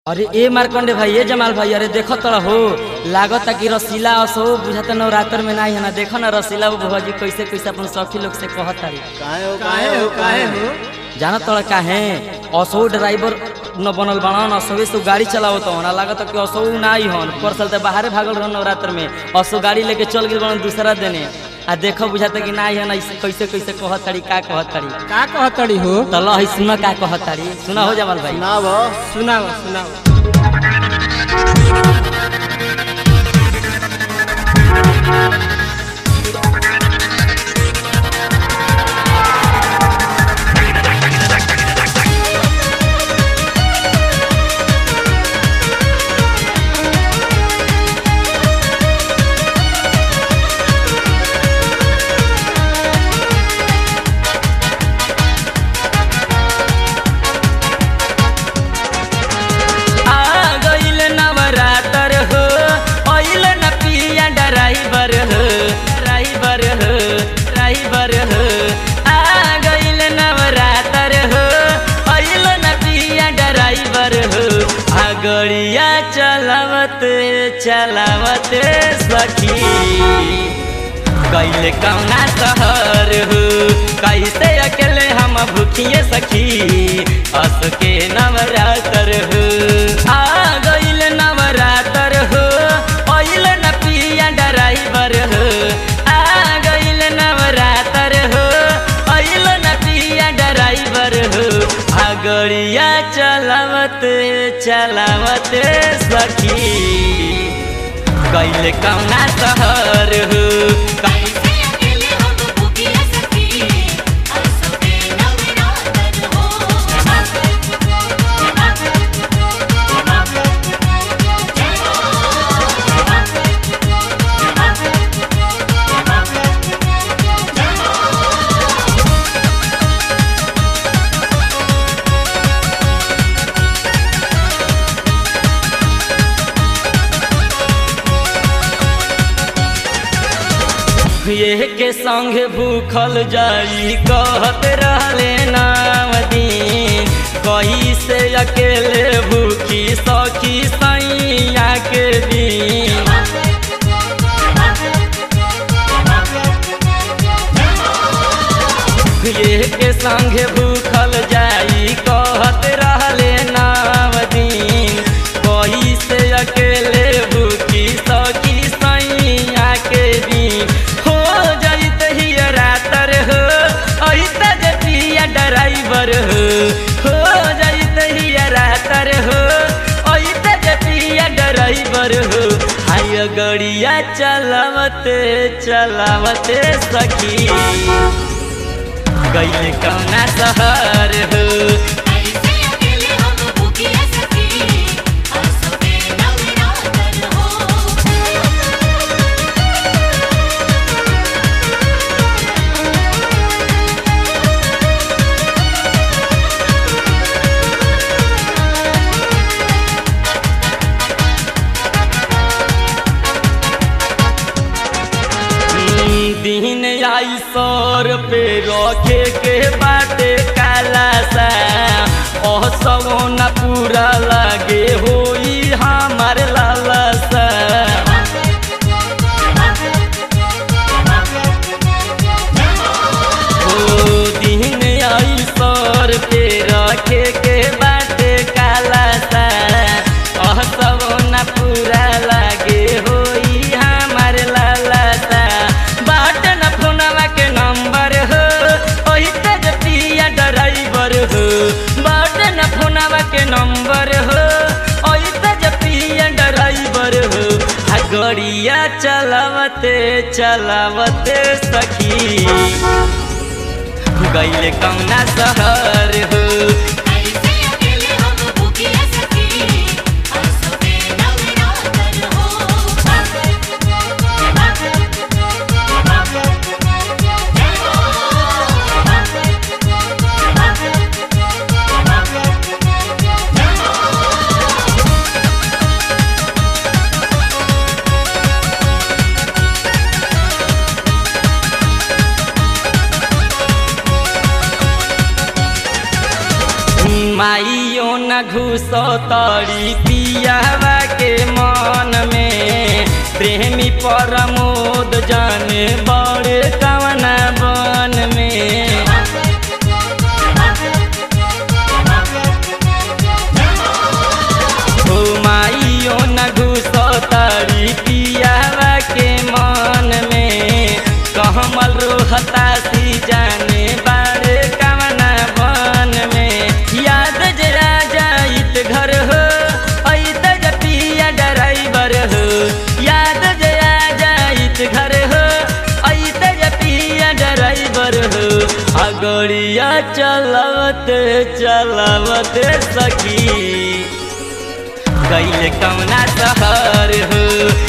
अरे ए मारकंडे भाई ए जमाल भाई अरे देखो तोरा हो लागत कि रसीला असो बुझाता नवरात्र में नहीं है ना देखो ना रसीला बुआ जी कैसे कैसे अपन सखी लोग से कहत तारी काहे हो काहे हो काहे हो जाना तोरा काहे असो ड्राइवर न बनल बनन असोवे से गाड़ी चलावत हन लागत कि असो ना ही हन पर चलते बाहरे भागल रहन नवरात्र में असो गाड़ी लेके चल गेल बनन दूसरा देने आ देखो बुझाता कि ना ही हन ऐसे कैसे कैसे कहत तारी का कहत तारी का कहतड़ी हो तो लो है सुना का कहत तारी सुना हो जमाल भाई ना भो सुनाओ सुनाओ आ गइल नवरात्र हो अइल न पिया ड्राइवर हो ड्राइवर हो ड्राइवर हो आ गइल नवरात्र हो अइल न पिया ड्राइवर हो आ गड़िया चलावत चलावत सखी कैले कौना शहर हो कैसे अकेले हम भूखिए सखी अस के नवरात्र हो आ गइल नवरात्र हो अइल न पिया ड्राइवर हो आ गइल नवरात्र हो अइल न पिया ड्राइवर हो आ गड़िया चलावत चलावत सखी कैले कौना शहर हो कैसे अकेले हम भूखिया सखी असो के नवरात्र हो ये के संग भूखल जाई कहत रहले नाम दिन कही से अकेले भूखी सखी सैया के दिन ये के संग भूखल जाई कहत रहले नाम दिन कही से अकेले भूखी सखी सैया के दिन हो जाइत ही रातर हो अहित जे पिया ड्राइवर हो हो जाइत ही रातर हो अहित जे पिया ड्राइवर हो हाय गड़िया चलावते चलावते सखी गैल कौना शहर हो कैसे अकेले हम भूखिया सखी असो के नवरात्र हो दिन आई सौर पे रखे के बाटे काला सा ओह सवना पूरा लागे होई हमार लाला सा ओ दिन आई सौर पे रखे के बाटे काला सा ओह सवना पूरा लागे होई हमार लाला सा बाट न फोनवा के नंबर हो ओही तेज पिया ड्राइवर हो बाट न फोनवा के नंबर हो ओही तेज पिया ड्राइवर हो आ गड़िया चलावते चलावते सखी गैल कौना शहर हो कैसे अकेले हम भूखिया सखी असो के नवरात्र हो आ घुसतरी पियावा के मन में प्रेमी प्रमोद जाने बड़े कवना बन में हो माइयो न घुसतरी पियावा के मन में कहमल रोहता सी जाने बारे कवना बन में याद जरा जाइत घर हो ऐत जपिया ड्राइवर हो याद जरा जाइत घर हो ऐत जपिया ड्राइवर हो अगड़िया चलावत चलावत सखी गैल कौना शहर हो